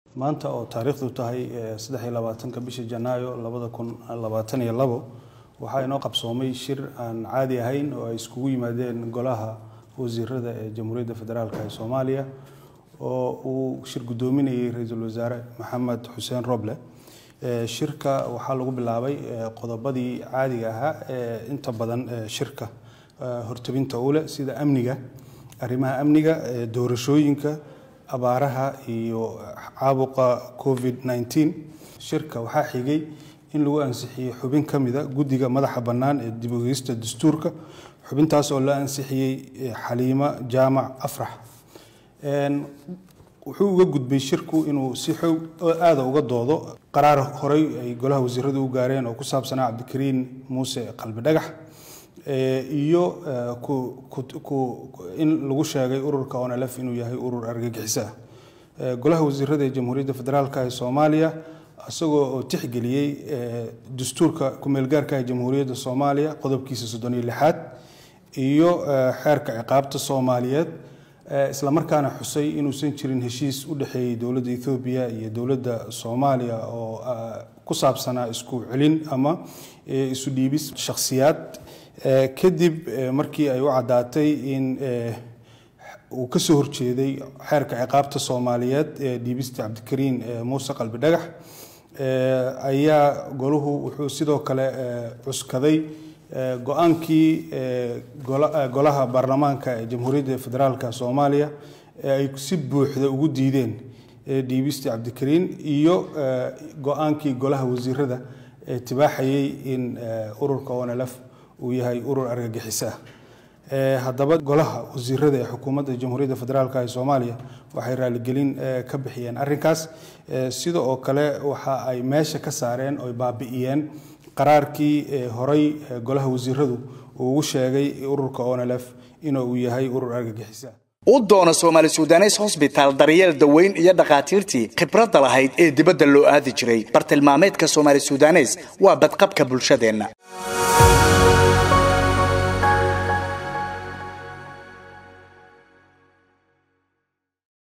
maanta oo taariikhdu tahay saddex iyo labaatanka bisha janaayo labada kun labaatan iyo labo waxaa inoo qabsoomay shir aan caadi ahayn oo ay iskugu yimaadeen golaha wasiirada ee jamhuuriyadda federaalk ee soomaaliya oo uu shir guddoominayay ra-iisul wasaare maxamed xuseen roble shirka waxaa lagu bilaabay qodobadii caadiga ahaa ee inta badan shirka hortabinta u leh sida amniga arrimaha amniga doorashooyinka abaaraha iyo caabuqa covid 19 shirka waxaa xigay in lagu ansixiyey xubin ka mida guddiga madaxa bannaan ee dib ogeysta dastuurka xubintaas oo la ansixiyey xaliimo jaamac afrax wuxuu uga gudbay shirku inuu si xoog aada uga doodo qaraar horey ay golaha wasiiradu u gaareen oo ku saabsanaa cabdikariin muuse qalbi dhagax iyo in lagu sheegay ururka onlf inuu yahay urur argagixiso ah golaha wasiirada ee jamhuuriyadda federaalk ee soomaaliya isagoo oo tixgeliyey dastuurka kumeelgaarka ee jamhuuriyadda soomaaliya qodobkiisa soddon iyo lixaad iyo xeerka ciqaabta soomaaliyeed islamarkaana xusay inuusan jirin heshiis u dhexeeyey dowladda ethoobiya iyo dowladda soomaaliya oo ku saabsanaa isku celin ama isu dhiibis shakhsiyaad kadib markii ay u caddaatay in uu ka soo horjeeday xeerka ciqaabta soomaaliyeed ee dhiibista cabdikariin muuse qalbi dhagax ayaa golahu wuxuu sidoo kale cuskaday go-aankii golaha baarlamaanka ee jamhuuriyadda federaalk soomaaliya ee ay si buuxda ugu diideen dhiibista cabdikariin iyo go-aankii golaha wasiirada ee tibaaxayay in ururka onlf uu yahay urur argagixiso ah haddaba golaha wasiirada ee xukuumadda jamhuuriyadda federaalk ee soomaaliya waxay raaligelin ka bixiyeen arrinkaas sida oo kale waxa ay meesha ka saareen oy baabi'iyeen qaraarkii horey golaha wasiiradu uu ugu sheegay ururka onlf inuu yahay urur argagixiso ah u doona soomaali sudanes hosbitaal daryeel daweyn iyo dhakhaatiirtii khibradda lahayd ee dibadda loo aadi jiray bartilmaameedka soomaali sudanes waa badqabka bulshadeenna